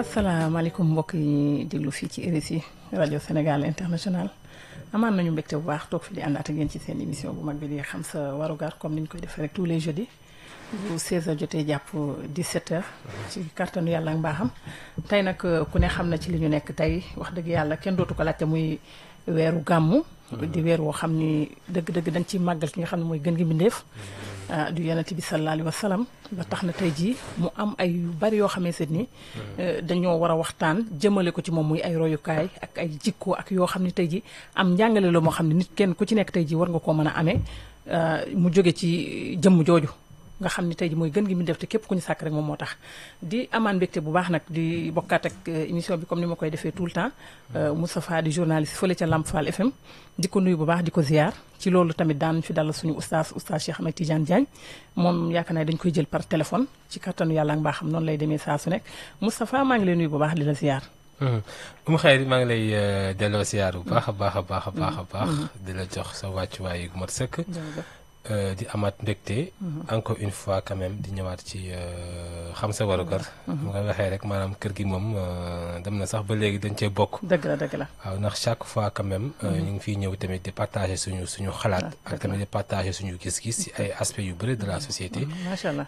asalaamaaleykum mbokk yi déglu fii ci RSI rajo Sénégal international amaan nañu mbégte bu baax toog fi di àndaat ak yéen ci seen émission bu mag bi di xam sa warugar comme ni ñu koy defee rek tous les jeudis bu 16h jotee jàpp 17h. ci kàttanu yàlla ak mbaaxam. tey nag ku ne xam na ci li ñu nekk tey wax dëgg yàlla kenn dootu ko laajte muy weeru gàmmu. di weer woo xam ni dëgg-dëgg dañ ciy màggal ki nga xam ne mooy gën gi mbindeef. du yonent bi sallallahu alayhi wa sallam ba tax na tey jii mu am ay yu bari yoo xamee seet ni dañoo war a waxtaan jëmale ko ci moom muy ay royukaay ak ay jikko ak yoo xam ne tey jii am njàngale la moo xam ne nit kenn ku ci nekk tey jii war nga koo mën a amee mu jóge ci jëmm jooju nga xam ne tey ji mooy gën gi mu def te képp ku ñu sàkk rek moom moo tax di amaan mbégte bu baax nag di bokkaat ak émission bi comme ni ma koy defee tout le temps Moustapha di journaliste fële ca Lamp Fall FM di ko nuyu bu baax di ko ziar ci loolu tamit daan fi dalal suñu oustaz oustaz Cheikh Ahmed Tidiane Diagne moom yaakaar naa dañ koy jël par téléphone ci kattanu yàlla ak mbaaxam noonu lay demee saa su nekk Moustapha maa ngi lay nuyu bu baax di la ziar. Umu Xayri maa ngi lay delloo ziar bu baax a baax a baax a baax a baax di la jox sa wàccuwaay gu mat sëkk di amaat mbégte encore une fois quand même di ñëwaat ci xam sa warugar mu nga waxee rek maanaam kër gi moom dem na sax ba léegi dañ cee bokk dëgg la dëgg la waaw ndax chaque fois quand même ñu ngi fiy ñëw tamit di partager suñu suñu xalaat ak tamit di partager suñu gis-gis ci ay aspects yu bëri de la société macha allah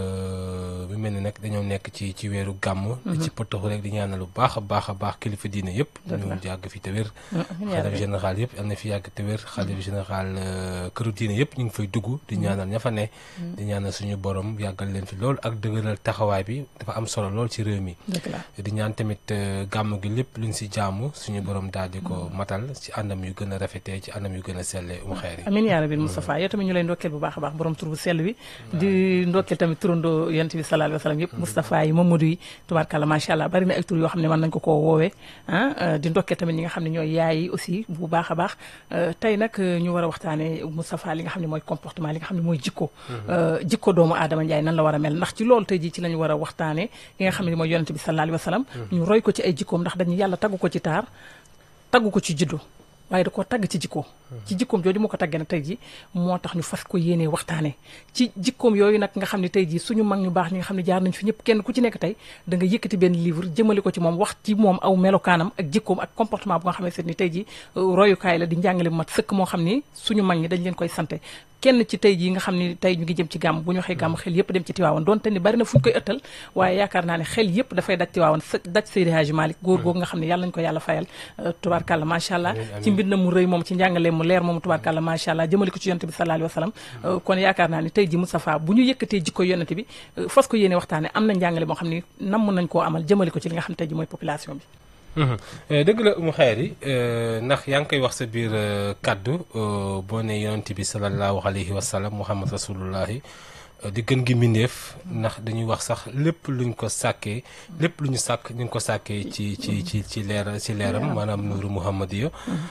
bu mel ni nag dañoo nekk ci ci weeru gàmm di ci potaxu rek di ñaanal lu baax a baax a baax kilifa diine yëpp ñu yàgg fi te wér xalif général yëpp am na fi yàgg te wér xalif général këru diine yëpp ñu ngi fay dugg di ñaanal ña fa ne di ñaanal suñu borom yàggal leen fi lool ak dëgëral taxawaay bi dafa am solo lool ci réew mi di ñaan tamit gàmm gi lépp luñ si jaamu suñu borom daal di ko matal ci anam yu gën a rafetee ci anam yu gën a sellee umu xeer yi amiin yaa rabbi Moustapha yow tamit ñu lay ndokkeel bu baax a baax borom tur bu sell bi di ndokkeel tamit turandoo yonent bi sallallahu alayhi wa sallam yëpp Moustapha yi Mamadou yi tubaarkàlla macha allah bari na ay tur yoo xam ne mën nañ ko koo woowee ah di ndokkeel tamit ñi nga xam ne ñooy yaay yi aussi bu baax a baax tey nag ñu war a waxtaane Moustapha li nga xam ne mooy comportement li nga xam ne mooy jikko jikko doomu aadama njaay nan la war a mel ndax ci loolu tey jii ci lañu war a waxtaane ki nga xam ne mooy yonent bi sallallahu alayhi wa sallam ñu roy ko ci ay jikkoom ndax dañu yàlla taggu ko ci taar taggu ko ci juddu waaye da koo tagg ci jikko ci jikkoom jooju moo ko taggee nag tey ji moo tax ñu fas ko yéenee waxtaane ci jikkoom yooyu nag nga xam ne tey ji suñu mag ñu baax ñi nga xam ne jaar nañ fi ñëpp kenn ku ci nekk tey da nga yëkkati benn livre jëmale ko ci moom wax ci moom aw melokaanam ak jikkoom ak comportement bu nga xam ne seet ni tey ji royukaay la di njàngale bu mat sëkk moo xam ni suñu mag ñi dañ leen koy sante kenn ci tey jii nga xam ne tey ñu ngi jëm ci gàmm bu ñu waxee gàmm xel yëpp dem ci tiwaawan donte ni bari na fu ñu koy ëttal waaye yaakaar naa ne xel yëpp dafay daj tiwaawan daj Seydi Hadji Malick góor googu nga xam ne yàlla nañu ko yàlla fayal tubaarkàlla macha allah ci mbind mu rëy moom ci njàngale mu leer moom tubaarkàlla macha allah jëmale ko ci yonent bi sallallahu alayhi wa sallam kon yaakaar naa ne tey ji Moustapha bu ñu yëkkatee jikko yonent bi fas ko yéene waxtaane am na njàngale moo xam ne namm nañ koo amal jëmale ko ci li nga xam ne tey ji mooy population bi dëgg la umu xeer yi ndax yaa ngi koy wax sa biir kàddu boo ne yonent bi sallallahu alayhi wa sallam muhammad rasulullahi di gën gi mbindeef ndax dañuy wax sax lépp luñ ko sàkkee lépp lu ñu sàkk ñu ngi ko sàkkee ci ci ci ci leer ci leeram maanaam nuuru muhammadiya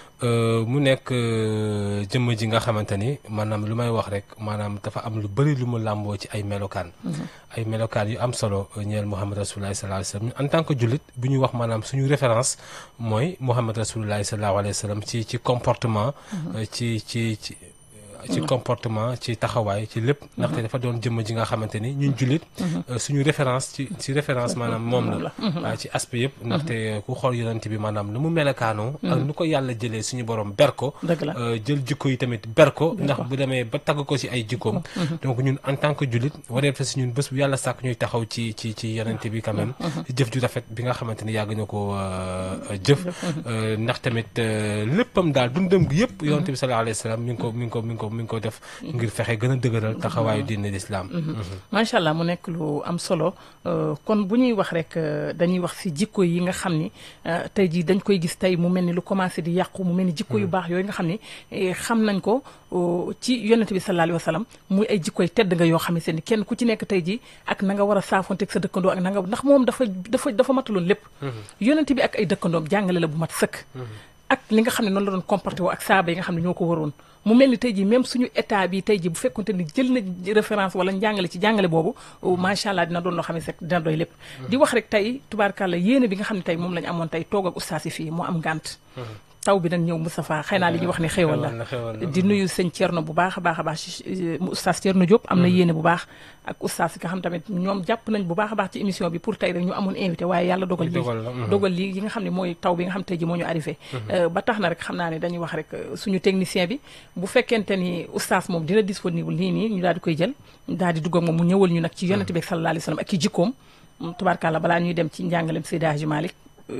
mu nekk jëmm ji nga xamante ni maanaam lu may wax rek maanaam dafa am lu bëri lu mu làmboo ci ay melokaan ay melokaan yu am solo ñeel muhammad rasulullahi sallallahu alayhi wa sallam en tant que jullit bu ñuy wax maanaam suñu référence mooy muhammad rasulullahi sallallahu alayhi wa sallam ci ci comportement ci ci ci ci comportement ci taxawaay ci lépp ndaxte dafa doon jëmm ji nga xamante ni ñun jullit suñu référence ci ci référence maanaam moom la waaye ci aspect yëpp ndaxte ku xool yonent bi maanaam nu mu melakaanoo ak nu ko yàlla jëlee suñu borom ber ko jël jikko yi tamit ber ko ndax bu demee ba tagg ko ci ay jikkoom donc ñun en tant que jullit wareef la si ñun bés bu yàlla sàkk ñuy taxaw ci ci ci yonent bi quand même ci jëf ju rafet bi nga xamante ni yàgg na ko jëf ndax tamit léppam daal dundam gi yëpp yonent bi sallallahu alayhi wa sallam mi ngi ko mi ngi ko mi ngi ko mi ngi ko def ngir fexe gën a dëgëral taxawaayu diine l'islam macha allah mu nekk lu am solo kon bu ñuy wax rek dañuy wax ci jikko yi nga xam ni tey jii dañ koy gis tey mu mel ni lu commencé di yàqu mu mel ni jikko yu baax yooyu nga xam ni xam nañ ko ci yonent bi sallallahu alayhi wa sallam muy ay jikkoy tedd nga yoo xam ne ni kenn ku ci nekk tey jii ak na nga war a saafonteeg sa dëkkandoo ak na nga ndax moom dafa dafa dafa mataloon lépp yonent bi ak ay dëkkandoom jàngale la bu mat sëkk ak li nga xam ne noonu la doon comporté woo ak saaba yi nga xam ne ñoo ko waroon mu mel ni tey jii même suñu état bi tey jii bu fekkonte ni jël na référence wala njàngale ci jàngale boobu macha allah dina doon loo xam ne rek dina doy lépp. di wax rek tey tubaarkàlla yéene bi nga xam ne tey moom la ñu amoon tey toog ak ustaas yi fii mu am ngànt. taw bi nag ñëw Moustapha xëy naa li ñuy wax ne xéewal la di nuyu sëñ Thierno bu baax a baax a baax ci oustaz Thierno Diop am na yéene bu baax ak oustaz nga xam tamit ñoom jàpp nañ bu baax a baax ci émission bi pour tey rek ñu amoon invité waaye yàlla dogal lii dogal lii yi nga xam ne mooy taw bi nga xam tey ji moo ñu arrivé ba tax na rek xam naa ne dañuy wax rek suñu technicien bi bu fekkente ni oustaz moom dina disponible nii nii ñu daal di koy jël daal di dugg ak moom mu ñëwal ñu nag ci yonent bi sallallahu alayhi wa sallam ak ci jikkoom tubaarkàlla balaa ñuy dem ci njàngalem Seydi Hadji Malick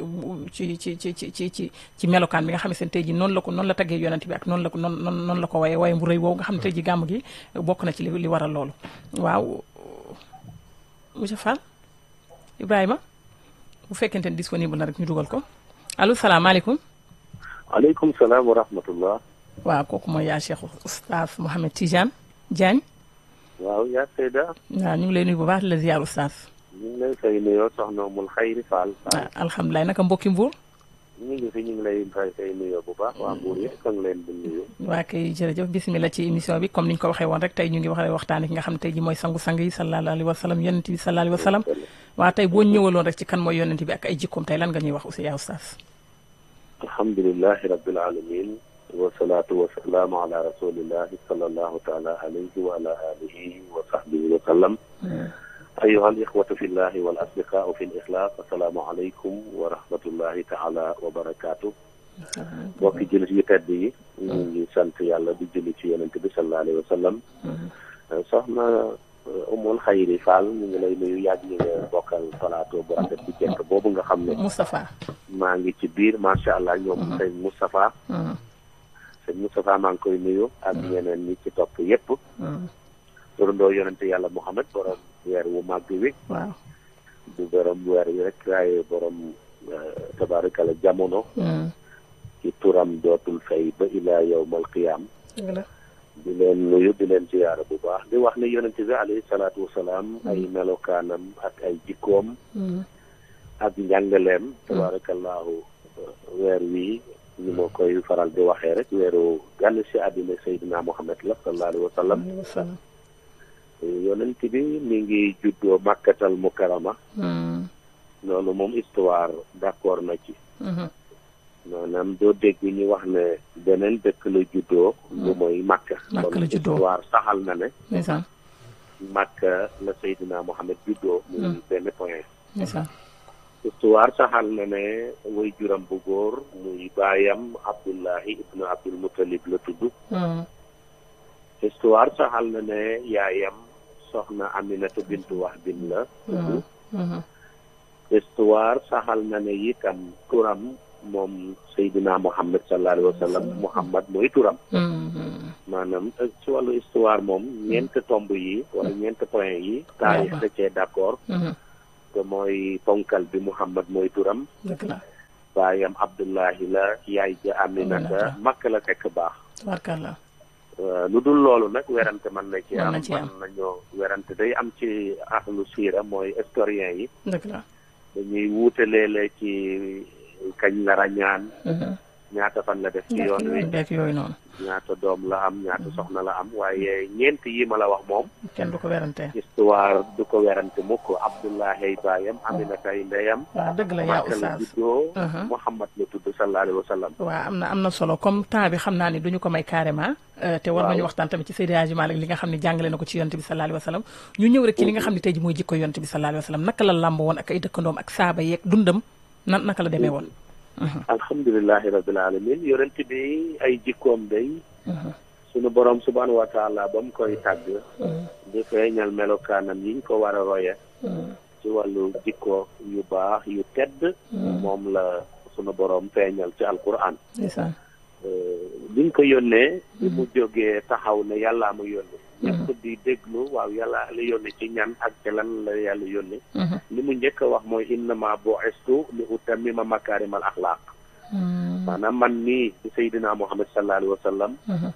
ci ci ci ci ci ci ci melokaan bi nga xam ne seen tey ji noonu la ko noonu la taggee yonent bi ak noonu la ko noonu noonu la ko waye waye bu rëy woowu nga xam ne tey ji gàmm gi bokk na ci li li waral loolu waaw monsieur Fall Ibrahima bu fekkente ne disponible na rek ñu dugal ko allo salaamaaleykum aleykum salaam wa rahmatullah waaw kooku mooy yaa Cheikh Oustaz Mouhamed Tidiane Diagne waaw yaa Seyda waaw ñu ngi lay nuyu bu baax di la ziar Oustaz ñu ngi lay fay nuyoo soxna Umul Xayri Fall. waaw alhamdulilah naka mbokki Mbour. ñu ngi fi ñu ngi lay fay fay nuyoo bu baax waa Mbour yëpp a ngi leen di nuyu. waa kay jërëjëf bisimilah ci émission bi comme ni ñu ko waxee woon rek tey ñu ngi wax waxtaanee ki nga xam ne tey ji mooy sangu-sang yi sallallahu alayhi wa sallam yonent bi sallallahu alayhi wa sallam waa tey boo ñëwaloon rek ci kan mooy yonent bi ak ay jikkoom tey lan nga ñuy wax aussi yaa Oustaz. alhamdulilahi rabbil alamin wasalaatu wasalaamu ala rasulillahi sallallahu taala alayhi wa ala alihi wa sahbihi wa sallam أيها الإخوة في الله والأصدقاء في الإخلاص السلام عليكم ورحمة الله تعالى وبركاته mbokki jullit yu tedd yi ñu ngi sant yàlla di julli ci yonent bi sallallahu alayhi wa sallam soxna Umul Xayri Fall ñu ngi lay nuyu yàgg ñi nga bokkal plateau bu rafet bu jekk boobu nga xam ne Moustapha maa ngi ci biir macha allah ñoom sëñ Moustapha sëñ Moustapha maa ngi koy nuyu ak ñeneen ñi ci topp yépp turandoo yonente yàlla Muhammad borom weer wu màgg wi waaw du borom weer wi rek waaye borom tabarikala jamono ci turam dootul fay ba ilaa yawmal qiyaam di leen nuyu di leen ziyaara bu baax di wax ne yonente bi alayhi salaatu wasalaam ay melokaanam ak ay jikkoom ak njàngaleem tabarakallahu weer wi ñu ma koy faral di waxee rek weeru gànn si àddina Seydina Muhammad la sallallahu alayhi wa sallam yonent bi mi ngi juddoo màkkatal mukarama loolu moom histoire d'accord na ci maanaam doo dégg ñu wax ne beneen dëkk la juddoo lu mooy màkka Màkka la juddoo histoire saxal na ne ndeysaan màkka la Seydina Mohamed juddoo muy benn point ndeysaan histoire saxal na ne way juram bu góor muy baayam Abdullahi ibnu Abdul Muttalib la tudd histoire saxal na ne yaayam soxna Aminata bintu Wahbin la tudd histoire saxal na ne itam turam moom Seydina Muhammad sallallahu alayhi wa sallam Muhammad mooy turam maanaam ci wàllu histoire moom ñeent tomb yi wala ñeent point yi taarix da cee d'accord te mooy ponkal bi Muhammad mooy turam dëgg la baayam Abdullahi la yaay ja Aminata makk la fekk baax tabarkalla lu dul loolu nag werante mën na ci Mën am na ci am. mën nañoo werante day am ci ahlu siira mooy historien yi dëgg la dañuy wuute léeg-léeg ci kañ la rañaan ñaata fan la def ci yoon wi beek yooyu noonu ñaata doom la am ñaata soxna la am waaye ñeent yi ma la wax moom kenn du ko werante histoire du ko werante mukk Abdullahi baayam Aminata ay ndeyam waaw dëgg la yaa Makka la Oustaz juddoo Mhm. Muhammad la tudd sallallahu alayhi wa sallam waaw am na am na solo comme temps bi xam naa ni duñu ko may carrément euh, te war Waaw. nañu waxtaan tamit ci Seydi Hadji Malick li nga xam ne jàngale na ko ci yonent bi sallallahu alayhi wa sallam ñu ñëw rek ci li nga xam ne tey ji mooy jikko yonent bi sallallahu alayhi wa sallam naka la làmb woon ak ay dëkkandoom ak saaba yeeg dundam nan naka la demee woon alhamdulillahi rabbil alamin yonent bi ay jikkoom day sunu borom subhanahu wa taala ba mu koy tàgg di feeñal melokaanam yiñ ko war a roye ci wàllu jikko yu baax yu tedd moom la sunu borom feeñal ci alquran ndeysaan biñ ko yónnee bi mu jógee taxaw ne yàllaa mu yónni ñëpp di déglu waaw yàlla la yónni ci ñan ak ci lan la yàlla yónni li mu njëkk a wax mooy innama bu'istu li utammima makaarimal axlaaq maanaam man nii ci Seydina Muhammad sallallahu alayhi wa sallam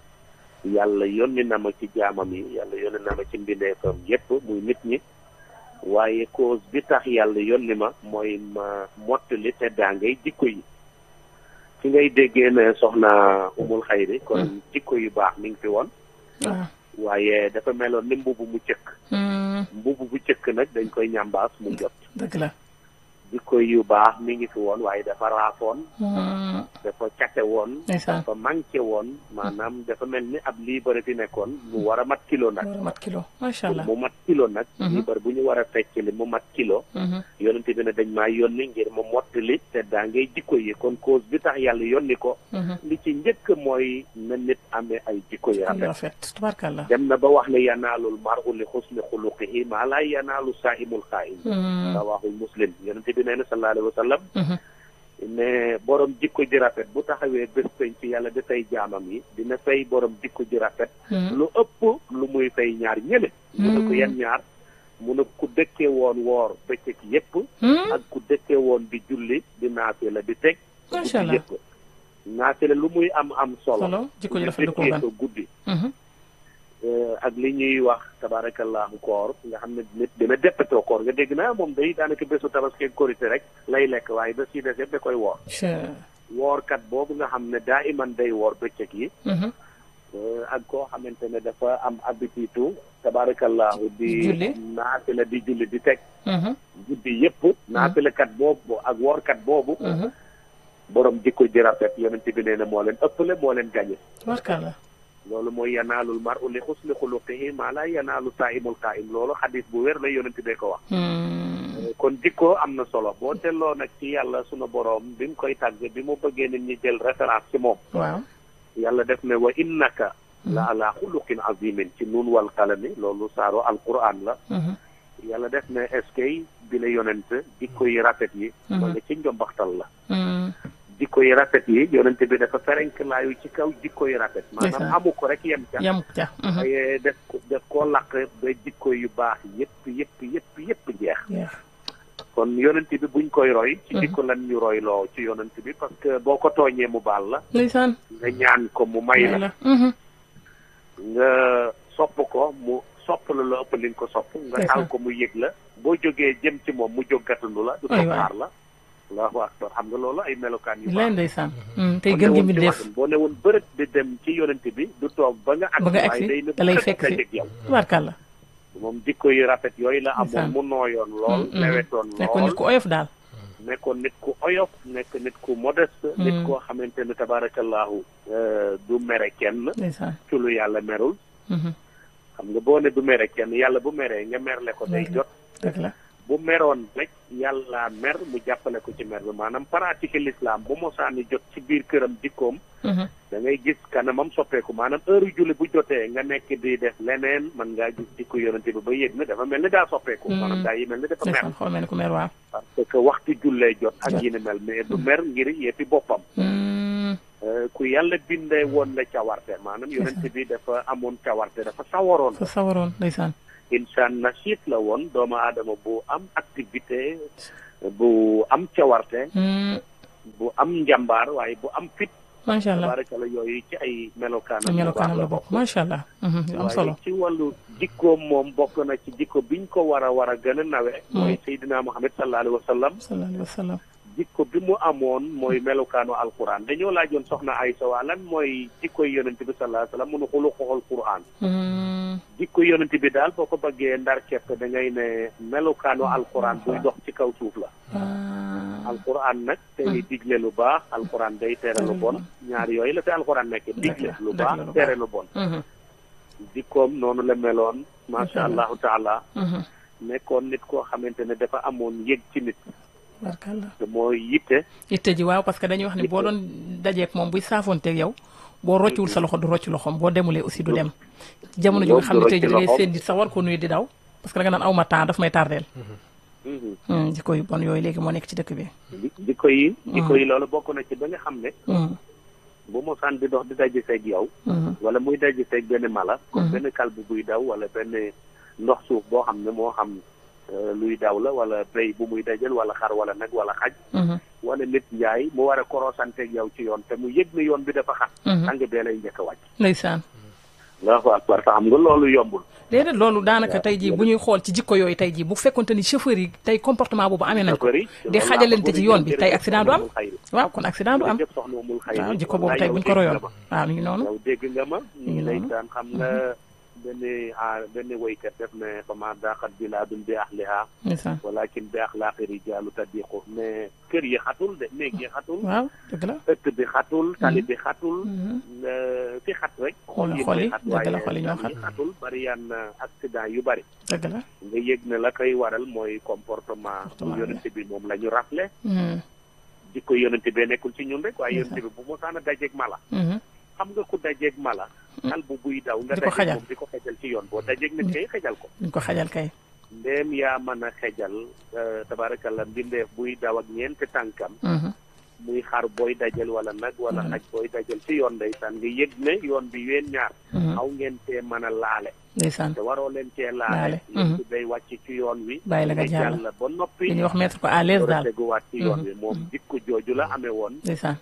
yàlla yónni na ma ci jaamam yi yàlla yónni na ma ci mbindeefam yépp muy nit ñi waaye cause bi tax yàlla yónni ma mooy ma mottali te daa ngay jikko yi ci ngay déggee ne soxna umul xayri kon jikko yu baax mi ngi fi woon waaw waaye dafa meloon ni mbubu mu cëkk mbubu bu cëkk nag dañ koy ñambaas mu jot dëgg la jikko yu baax mi ngi fi woon waaye dafa raafoon Mm. dafa cate woon ndeysaan dafa manqué woon maanaam dafa mel ni ab liibar fi nekkoon mu war a mat kilo nag war a mat kilo macha allah. mu mat kilo nag Mhm. liibar bu ñu war a fecc li mu mat kilo Mhm. yonente bi ne dañ maa yónni ngir mu mottali te daa ngay jikko yi kon cause bi tax yàlla yónni ko Mhm. li ci njëkk mooy na nit amee ay jikko yu yu rafet rafet tubaarkàlla. dem na ba wax ne yanaalul mar'u li xusni xuluqihi maa laa yanaalu saa'imul qaa'im Mm. rawaahu muslim yonente bi nee na sallallahu alayhi wa sallam Mhm. ne borom jikko ji rafet bu taxawee bés peñ ci yàlla da fay jaamam yi dina fay borom jikko ji rafet Mm. lu ëpp lu muy fay ñaar ñële mu ne ko yan ñaar mu ne ku dëkkee woon woor bëccëg yépp Mm. ak ku dëkkee woon di julli di naafila di teg macha guddi allah. yépp naafila lu muy am am solo solo jikko ji nga rafet du ko dëkkee gan. ko guddi Mhm. Eh, ak li ñuy wax tabarakallahu koor nga xam ne nit dina deppatoo koor nga dégg naa moom day daanaka bésu tabaski ak korité rek lay lekk waaye bés yi des yëpp da koy woor Che. woorkat boobu nga xam ne daa iman day woor bëccëg yi Mhm. eh, ak koo xamante ne dafa am habitude tabarakallahu di Julli. naafila di julli di teg Mhm. guddi yëpp naafilakat boobu ak woorkat boobu Mhm. borom jikko ji rafet yonent bi nee na moo leen ëppale moo leen gañe tubaarkàlla. loolu mooy yanaalul mar'u li xusni xuluqihi maa laa yanaalu saa'imul qaa'im loolu xadis bu wér la yonent bee ko wax Mm. kon jikko am na solo boo delloo nag ci yàlla sunu borom bi mu koy tàgg bi mu bëggee nit ñi jël référence ci moom waaw. yàlla def ne wa innaka la ala xuluqin azimin ci nun wal qalami loolu saaro alquran la Mhm. yàlla def ne est-ce que bi la yonent jikko yi rafet yi ma nga ci njombaxtal la Mm. jikko yi rafet yi yonent bi dafa ferenk laayu ci kaw jikko yi rafet maanaam Ndeysaan. amu ko rek yem ca yam ca. Mhm. waaye def ko def koo laq ba jikko yu baax yëpp yëpp yëpp yëpp jeex jeex. kon yonent bi buñ koy roy ci Mhm. jikko lan ñu roy loo ci yonent bi parce que boo ko tooñee mu baal la ndeysaan. nga ñaan ko mu may la la. Mhm. nga sopp ko mu sopp la la ëpp li nga ko sopp nga Ndeysaan. taal ko mu yëg la boo jógee jëm ci moom mu jóg gàttandu la du Ay toog waay. xaar la allahu akbar xam nga loolu ay melokaan yu leen baax ndeysaan. Mm. tey boo gën gi newoon mi ci def. waxin, boo newoon bërët di dem ci yonent bi du toog ba nga ba nga agsi agsi waaye day ne da lay bërët fekk si. dajeeg yow tubaarkàlla. moom jikko yu rafet yooyu la amoon Ndeysaan. mu nooyoon lool Mm, mm. lewetoon nekkoon nit lool ku oyof daal. nekkoon nit ku oyof nekk nit ku modeste nit Mm. koo xamante ne tabarakallahu euh, du mere kenn ndeysaan. ci lu yàlla merul Mhm. xam nga boo ne du mere kenn yàlla bu meree nga merle ko day Dëgg la. jot dëgg la. bu meroon rek yàlla mer mu jàppale ko ci mer bi maanaam pratique l'islam bu mosaani jot ci biir këram jikkoom Mhm. da ngay gis kanamam soppeeku maanaam heure julli bu jotee nga nekk di def leneen man ngaa gis jikko yonente bi ba yëg na dafa mel ni daa soppeeku Mm. maanaam daa yi mel ni dafa mer ndeysaan xool mel ni ku mer waaw. parce que waxtu jullee jot ak Jot. yi ni mel mais du mer ngir yëppi boppam Mm. Euh, ku yàlla bindee woon la cawarte maanaam yonente bi dafa amoon cawarte dafa sawaroon fa sawaroon ndeysaan. insaan nasiit la woon doomu aadama bu am activité bu am cawarte Mm. bu am njàmbaar waaye bu am fit macha allah. tabarakala yooyu ci ay melokaanam yu melokaanam baax la bokk macha allah. Mhm. yu am waaye solo. ci wàllu jikkoom moom bokk na ci jikko biñ ko war a war a gën a nawe mooy Seydina Muhammad sallallahu alayhi wa sallam sallallahu alayhi wa sallam. jikko bi mu amoon mooy melokaanu alquran dañoo laajoon soxna Aysa waa lan mooy jikkoy yonent bi sallallahu alayhi wa sallam munu xulu xoxol quran Mm. jikko yonent bi daal boo ko bëggee ndar kepp da ngay ne melokaanu alquran buy dox ci kaw suuf la Ah. alquran nag day digle lu baax alquran day tere lu bon ñaar yooyu la fi alquran nekk digle lu digle baax lu baax. tere lu bon Mhm. jikkoom noonu la meloon macha allahu taala Mhm. nekkoon nit koo xamante ne dafa amoon yëg ci nit barkalla. te mooy yitte itte ji waaw parce que dañuy wax ni boo doon dajeek moom buy saafoonteeg yow boo rocciwul sa loxo du rocc loxoom boo demulee aussi du dem jamono ji nga xam ne tey ji da ngay seen nit sax war ko nuyu di daw parce que da nga naan aw ma temps daf may tardeel Mhm. Hmm, jikko yu bon yooyu léegi moo nekk ci dëkk bi Ji- jikko yi jikko yi loolu bokk na ci ba nga xam ne Hmm, bu mosaan di dox di daje seeg yow hmm, wala muy daje seeg benn mala comme Mhm. benn kalbu buy daw wala benn ndox suuf boo xam ne moo xam euh, luy daw la wala béy bu muy dajal wala xar wala nag wala xaj mhm, wala nit njaay mu war a korosanteeg yow ci yoon te mu yëg ne yoon bi dafa xat mhm. tàng bee lay njëkk a wàcc ndeysaan allahu akbar te xam nga loolu yombul déedéet loolu daanaka tey jii bu ñuy xool ci jikko yooyu tey jii bu fekkonte ni chauffeur yi tey comportement boobu amee nañ ko Chauffeur yi, di loolu xajalante laa ci bëgg yoon bi jërëjëf tey accident du am soxna Umul Xayri. waaw kon accident du am jërëjëf soxna Umul Xayri. waaw jikko boobu Wallaay tey yow buñ ko dégg royoon nga ma. waaw mi ngi noonu yow dégg nga ma ñu ngi ngi lay noonu. daan xam nga benn ah benn woykat def ne fama daaxat bilaadun bi ahliha ndeysaan walakin bi axlaaqi rijaalu tadiqu mais kër yi xatul de néeg yi xatul waaw dëgg la ëtt bi xatul tali bi xatul fi xat rek xol yi xol yi mooy xat dëgg la waaye xol yi ñoo tali xat xatul bari yan accident yu bari dëgg la nga yëg ne la koy waral mooy comportement Comportement bi. yonente bi moom la ñu rafle Mhm, jikko yonente bee nekkul ci ñun rek waaye Ndeysaan. yonente bi bu mosaan a dajeeg mala mhm. xam nga ku dajeeg mala xal bu buy daw nga Di ko dajeeg xajal. moom di ko xejal ci yoon boo dajeeg nit kay xejal ko duñ ko xajal kay ndéem yaa mën a xejal tabaarakalla mbindeef buy daw ak ñeenti tànkam Mhm, muy xar booy dajal wala nag wala Mhm. xaj booy dajal ci yoon ndeysaan nga yëg ne yoon bi yéen ñaar mhm. xaw ngeen cee mën a laale ndeysaan te waroo leen cee Laale. laale yéen Mhm. bi day wàcc ci yoon wi Bàyyi la nga ngay jàll. jàll ba noppi li ñuy wax mettre ko à l'aise door a daal teguwaat ci yoon Mhm. wi moom jikko jooju la amee woon ndeysaan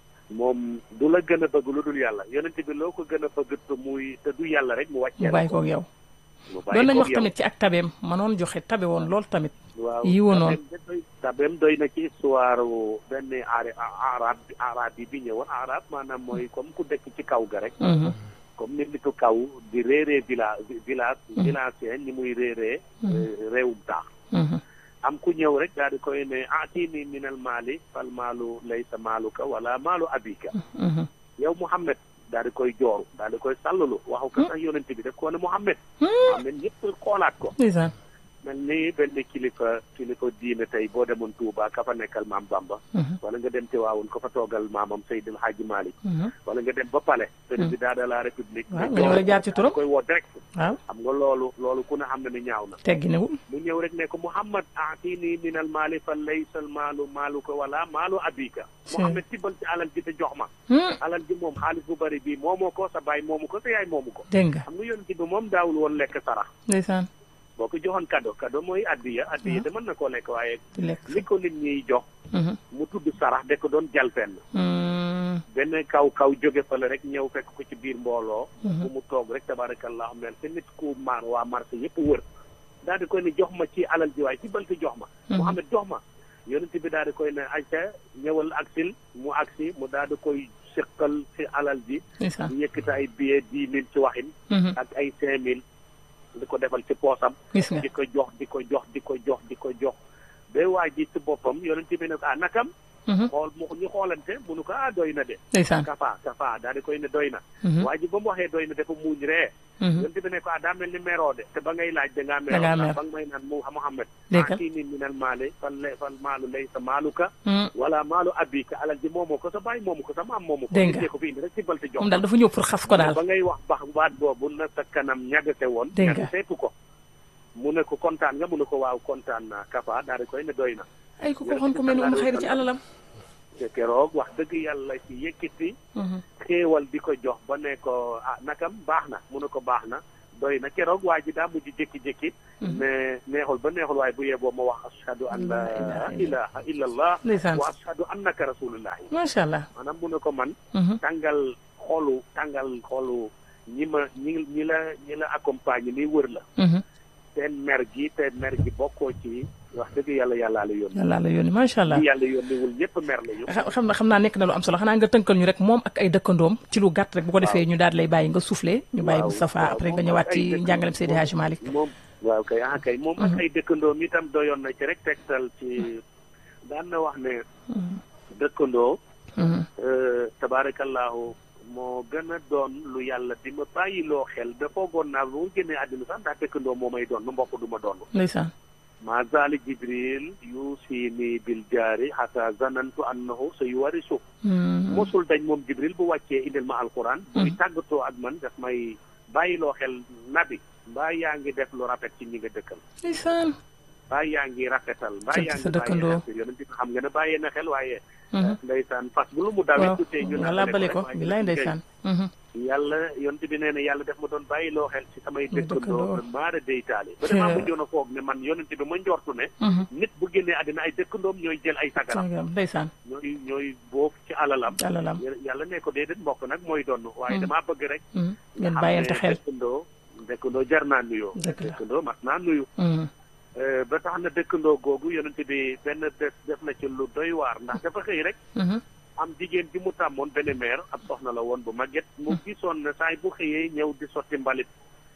moom du la gën a bëgg lu dul yàlla yonent bi loo ko gën a bëgg te muy te du yàlla rek mu mu wàccee bàyyi koog yow mu doon nañ koog wax yow. tamit ci ak tabeem manoon joxe tabe woon lool tamit waaw yi wonoon. tabeem de doy tabeem doy na ci histoire benn aari arab arab yi bi ñëwoon arab maanaam mooy comme ku dëkk ci kaw ga rek Mhm, comme ni nitu kaw di réeree village village Mhm. villagien ni muy réeree Mhm. euh, réewum taax mhm. am ku ñëw rek daal di koy ne atini minal maali fal maalu laysa maaluka wala maalu abika Mhm. yow Mouhamed daal di koy jooru daal di koy sàllalu waxu ko sax yonent bi def ko ne Mouhamed Mouhamed ñëpp xoolaat ko ndeysaan mel ni benn kilifa kilifa diine tey boo demoon Touba ka fa nekkal maam Bamba Mhm, wala nga dem Tiwaawoon ko fa toogal maamam Seydil Hadji Malick mhm. wala nga dem ba Palais président de la République waaw nga nga ñëw rek jaar ci turam koy woo direct waaw xam nga loolu loolu ku ne xam ne ni ñaaw na tegginewul mu ñëw rek ne ko Mouhamad aatini min al maali fa laysa al maalu maaluka wala maalu abika Si. Mouhamad tibbal ci alal ji te jox ma Hmm, alal ji moom xaalis bu bari bii moomoo ko sa baay moomu ko sa yaay moomu ko dégg nga xam nga yonent bi moom daawul woon lekk sarax ndeysaan boo ko joxoon cadeau cadeau mooy addiya addiya de mën na koo lekk waaye di lekk li ko nit ñiy jox Mhm, mu tudd sarax de ko doon jalfenn hmm, benn kaw kaw jóge fa la rek ñëw fekk ko ci biir mbooloo Mhm. bu mu toog rek tabarakallah mel te nit ku maar waa marché yëpp wër daal di koy ne jox ma ci alal ji waaye ci balti jox ma Mhm. Mouhamed jox ma yonent bi daal di koy ne ayca ñëwal aksil mu aksi mu daal di koy sëqal ci alal ji ndeysaan di yëkkati ay billet dix mille ci waxin Mhm, ak ay cinq mille di ko defal ci poosam gis nga di ko jox di ko jox di ko jox di ko jox ba waa ji ci boppam yonent bi ne ko ah nakam Mhm, xool mu ñu xoolante mu ne ko ah doy na de ndeysaan kafa kafa daal di koy ne doy na Mhm, waa ji ba mu waxee doy na dafa muuñ ree mhm. yonent bi ne ko ah daa mel ni meroo de te ba ngay laaj da ngaa meroo Da ngaa ndax mer. ba nga may naan mu Muhammad Dégg nga. ah kii nii minal maali fan lay fan maalu lay sa maaluka Hmm, wala maalu abika alal ji moomoo ko sa baay moomu ko sa maam moomu ko Dégg nga. nit ko fi indi rek ci balte jox moom daal dafa ñëw pour xas ko daal ba ngay wax bax baat boobu na sa kanam ñagate woon Dégg nga. ñagateetu ko mu ne ko kontaan nga mu ne ko waaw kontaan naa kafa daal di koy ne doy na ay ku ko waxoon ku mel ni Umu Xayri ci alalam te keroog wax dëgg yàlla ci yëkkati Mhm, xéewal di ko jox ba ne ko ah nakam baax na mu ne ko baax na doy na keroog waa ji daa mujj jékki-jékki ne neexul ba neexul waaye bu yeboo ma wax ashhadu an la La ilaha ilaha illa allah ndeysaan wa ashhadu annaka rasulullahi macha allah maanaam mu ne ko man Mhm, tàngal xolu tàngal xolu ñi ma ñi ñi la ñi la accompagne ni wër la mhm. seen mer gi te mer gi bokkoo ci wax dëgg yàlla yàllaa la yónni yàlla la yónni macha allah ñi yàlla yónniwul ñëpp mer lañu xa- xam na xam naa nekk na lu am solo xanaa nga tënkal ñu rek moom ak ay dëkkandoom ci lu gàtt rek bu ko defee ñu daal di lay bàyyi nga soufflé ñu bàyyi waaw, Moustapha waaw, après nga moom ñëwaat ak ay ci dëkk- njàngalem Seydi Hadji Malick moom waaw kay ah kay moom ak ay dëkkandoom itam doyoon na ci rek tegtal ci daan na wax ne dëkkandoo Mhm, euh, tabarakallahu moo gën a doon lu yàlla di ma bàyyiloo xel ba foogoon naa bu mu génnee àddina sax ndax dëkkandoo moo may doon nu mbokk du ma doon ndeysaan ma zaali jibril yusini bil jaari xata zanantu annahu sa yuwarisu Mhm, mosul dañ moom jibril bu wàccee indil ma alquran buy tàggatoo ak man daf may bàyyiloo xel nabi mbaa yaa ngi def lu rafet ci ñi nga dëkkal ndeysaan mbaa yaa ngi rafetal mbaa Sant yaa sa ngi dëkkandoo. bàyyi xel yonent bi xam nga ne bàyyee na xel waaye Mhm, ndeysaan fas bu lu mu dawee waaw tuutee ñu walla bale ko rek waaye bilaay ndeysaan Mhm, yàlla yonent bi nee na yàlla def ma doon bàyyiloo xel ci samay Muy dëkkandoo. dëkkandoo man maara deytaale ba damaa mujjoon a foog ne man yonent bi ma njortu ne mhm. nit bu génnee àddina ay dëkkandoom ñooy jël ay sagaram Sangam, ndeysaan ñooy ñooy boof ci alalam alalam yàlla ne ko déedéet mbokk nag mooy doon waaye damaa bëgg rek Mhm, ngeen xam bàyyante ne xel dëkkandoo dëkkandoo jar naa nuyoo Dëgg la. dëkkandoo mat naa nuyu Mhm, Euh, ba tax na dëkkandoo googu yonent bi benn bés def na ci lu doy waar ndax dafa xëy rek mhm, am jigéen ji mu tàmmoon benn meer ab soxna la woon bu màgget mu gisoon ne saay bu xëyee ñëw di sotti mbalit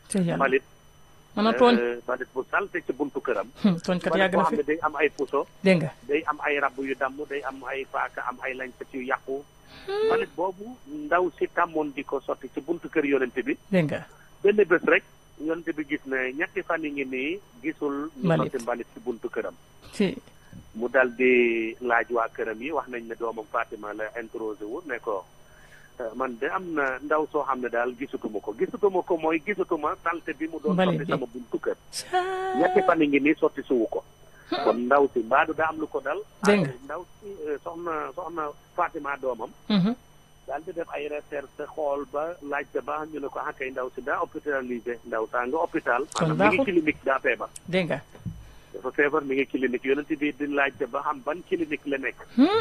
te yàlla mbalit mën a tooñ euh, mbalit bu salte ci buntu këram tooñkat mbalit yàgg boo na xam fi ne day am ay puso dégg nga day am ay rab yu damm day am ay paaka am ay lañset yu yàqu mbalit boobu ndaw si tàmmoon di ko sotti ci buntu kër yonente bi dégg nga benn bés rek yonente bi gis ne ñetti fan yi ngi nii gisul ñu Mbalit. sotti mbalit ci buntu këram ci mu dal di laaj waa këram yi wax nañ ne doomam Fatima la introsé wu ne ko "Euh, man de am na ndaw soo xam ne daal gisatuma ko gisatuma ko mooy gisatuma salte bi mu doon Mbalit sotti bi. sama buntu kër ñetti fan yi ngi nii sotti suwu ko kon ndaw si mbaadu daa am lu ko dal Dégg nga. ah, ndaw si euh, soxna soxna Fatima doomam Mhm. daal di def ay recherche xool ba laajte ba ñu ne ko ah kay ndaw si daa hôpitalisé ndaw saa nga hôpital Kon maanaam mi ngi baaxul. clinique daa feebar dégg nga dafa feebar mi ngi clinique yonent bi di laajte ba xam ban clinique la nekk Hmm.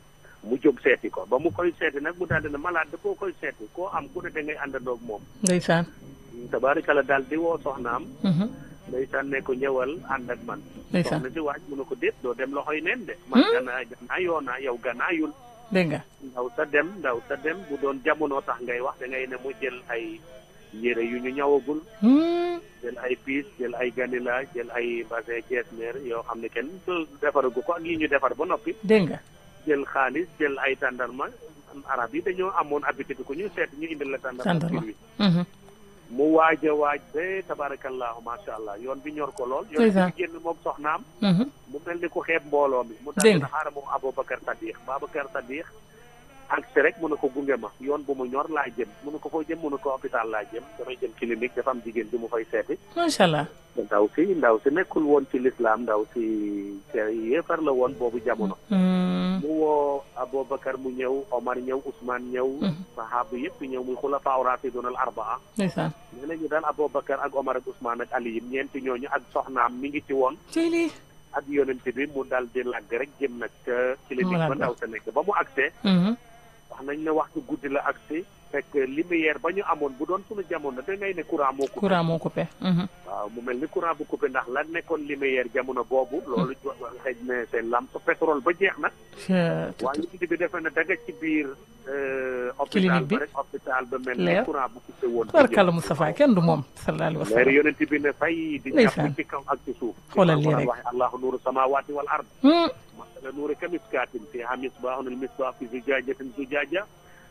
mu jóg seeti ko ba mu koy seeti nag mu daal di ne malade da koo koy seeti koo am ku ne da ngay àndandoog moom ndeysaan tabaarikala daal di woo soxnaam Mhm. ndeysaan ne ko ñëwal ànd ak man ndeysaan soxna si waaj mu ne ko déet doo dem loxoy neen de man ganaa ganaa yoona yow ganaayul dégg nga ndaw sa dem ndaw sa dem bu doon jamono tax ngay wax da ngay ne mu jël ay yére yu ñu ñawagul Hmm. jël ay piis jël ay ganila jël ay basin jeesneer yoo xam ne kenn defaragu ko ak yi ñu defar ba noppi dégg nga jël xaalis jël ay tàndarma arab yi dañoo amoon habitude ku ñu seet ñu indil la tàndarma Tàndarma. fir wi Mhm. mu waaj a waaj ba tabarakallahu masha allah yoon bi ñor ko lool yoon Ndeysaan. bi génn moom soxnaam Mhm. mu mel ni ku xeeb mbooloo mi mu Dégg daal nga. di xaaral moom Aboubacar Sadiq Babacar Sadiq ak si rek mu ne ko gunge ma yoon bu mu ñor laa jëm mu ne ko foo jëm mu ne ko hôpital laa jëm damay jëm clinique dafa am jigéen bi mu fay seeti macha allah ndaw si ndaw si nekkul woon ci lislaam ndaw si yéefar la woon boobu jamono Hmm. mu woo Aboubacar mu ñëw Omar ñëw Ousmane ñëw sahaba yëpp ñëw muy xulafaa raashidun al arbaa ndeysaan nee nañu daal Aboubacar ak Omar ak Ousmane ak Ali ñeenti ñooñu ak soxnaam mi ngi ci woon ci lii ak yonent bi mu dal di làgg rek jëm nag ca clinique ba Malade ndaw sa nekk ba mu agsee Mhm. wax nañ ne waxtu guddi la agsi fekk lumière ba ñu amoon bu doon suñu jamono da ngay ne courant moo coupé courant moo coupé Mhm. waaw mu mel ni courant bu coupé ndax la nekkoon lumière jamono boobu loolu xëy na seen lampe pétrole ba jeex na Je- waaye nit bi defe na daga ci biir euh, hôpital Clinique bi. ba rek hôpital ba mel ni Leer. courant bu coupé woon tubarkalla Moustapha kenn du moom sallallahu alayhi wa leer sallam yonent bi ne fay di Ndeysaan. jàpp ci kaw ak ci suuf Xoolal lii Alquran rek. waxe allahu nuuru samawati wal ard Hmm. مثل نور كمسكات فيها مصباح المصباح في زجاجة زجاجة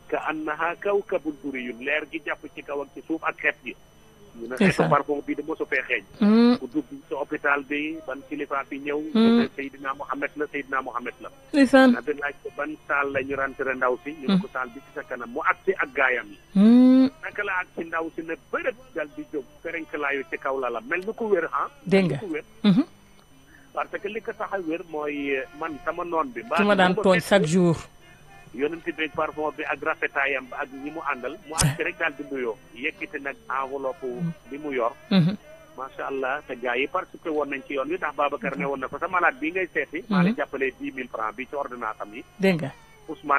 كأنها كوكب دري leer gi jàpp ci kaw ak ci suuf ak xeet gi ñu ne xeetu Ndeysaan. parfum bi de mosu fee xeeñ Hmm. ku dugg ci hôpital bi ban kilifa fi ñëw Hmm. ne Seydina Mohamed la Seydina Mohamed la ndeysaan na bi laaj ko ban saal la ñu rentré ndaw si ñu ne ko saal bi ci sa kanam mu agsi ak gaayam yi Hmm. naka la ak ci ndaw si ne bërëb dal di jóg ferenklaayu ci kaw la la mel ni ku wér ah dégg nga ku wér Mhm. parce que li ko tax a wér mooy man sama noon bi ki ma daan tooñ chaque jour yonent bi parfum bi ak rafetaayam ba ak ñi mu àndal mu àgg rek daal di nuyoo yëkkati nag enveloppe bi mu yor Mhm. macha allah te gars yi participé woon nañ ci yoon wi ndax Babacar ne woon na ko sa malade bii ngay seeti maa la jàppalee dix mille francs bi ci ordonnance am yi dégg nga Ousmane